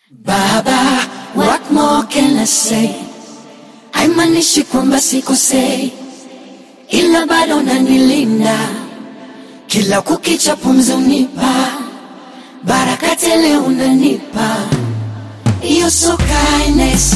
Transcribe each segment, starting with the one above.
Baba, what more can I say? Haimanishi kwamba sikosei, ila bado nanilinda kila kukicha, pumzi unipa baraka tele, unanipa You're so kindness.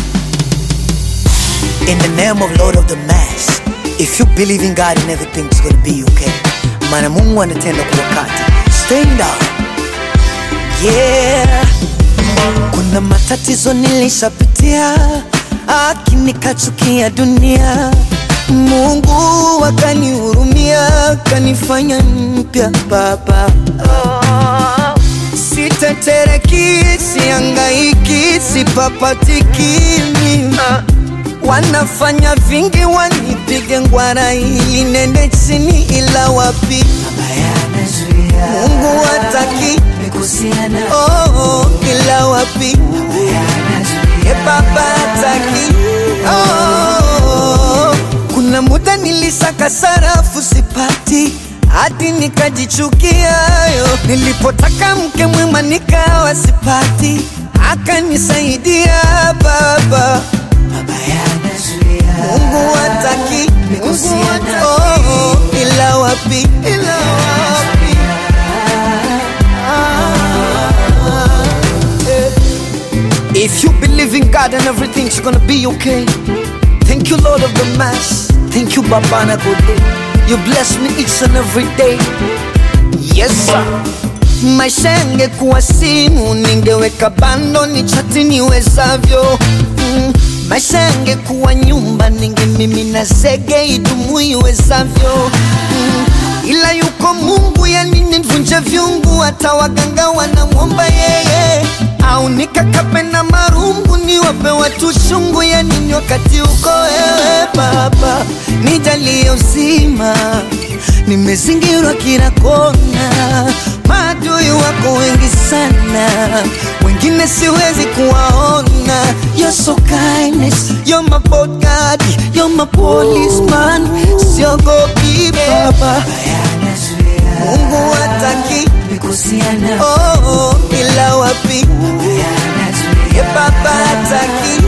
In the name of Lord of the Mass, if you believe in God and everything's gonna be okay. Maana Mungu anatenda kwa wakati. Stand up. Yeah. Kuna matatizo nilishapitia, akini kachukia dunia. Mungu akanihurumia, kanifanya mpya baba. Oh. Sitetereki, siangaiki, sipapatiki mimi Wanafanya vingi wanipige ngwara ili nende chini, ila wapi Mungu hataki oh, ila wapi e baba hataki oh. Kuna muda nilisaka sarafu sipati hadi nikajichukia yo. Nilipotaka mke mwema nikawa sipati, akanisaidia baba Mungu hataki Mungu hata- oh, ila wapi ila wapi Ah, eh. If you believe in God and everything's gonna be okay Thank you Lord of the Mass Thank you Baba na Gode You bless me each and every day Yes sir Maisha yangekuwa simu ningeweka bando ni chati niwezavyo mm. Maisha yangekuwa nyumba ningemimina zege idumu iwezavyo mm. Ila yuko Mungu yani nivunje vyungu hata waganga wanamwomba yeye au nikakape na marungu niwape watu shungu ya nini wakati uko wewe Baba nijalie uzima nimezingirwa kila kona, maadui wako wengi sana, wengine siwezi kuwaona. You're so kindness, you're my bodyguard, you're my policeman, siogopi Baba, Mungu hataki oh, oh, ila wapi ye Baba hataki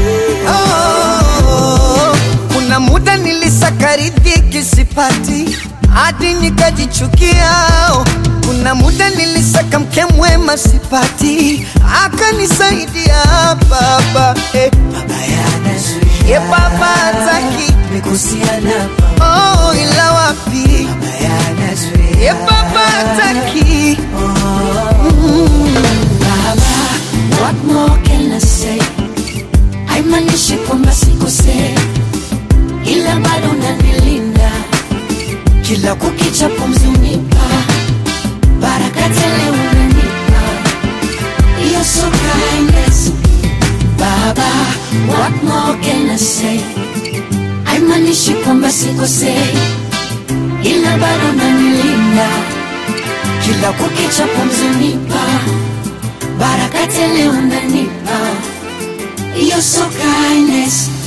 oh, kuna muda nilisaka riziki sipati hadi nikajichukia. oh. Kuna muda nilisaka mke mwema sipati, akanisaidia baba eh. Ye baba hataki oh, ila wapi ye baba hataki Baba, what more can I say? Haimanishi kwamba sikosei, ila bado nanilinda kila kukicha, pumzi unipa baraka tele, unanipa You're so kindness. Baba, what more can I say? Haimanishi kwamba sikosei, ila bado nanilinda kila kukicha, pumzi unipa baraka tele, unanipa You're so kindness.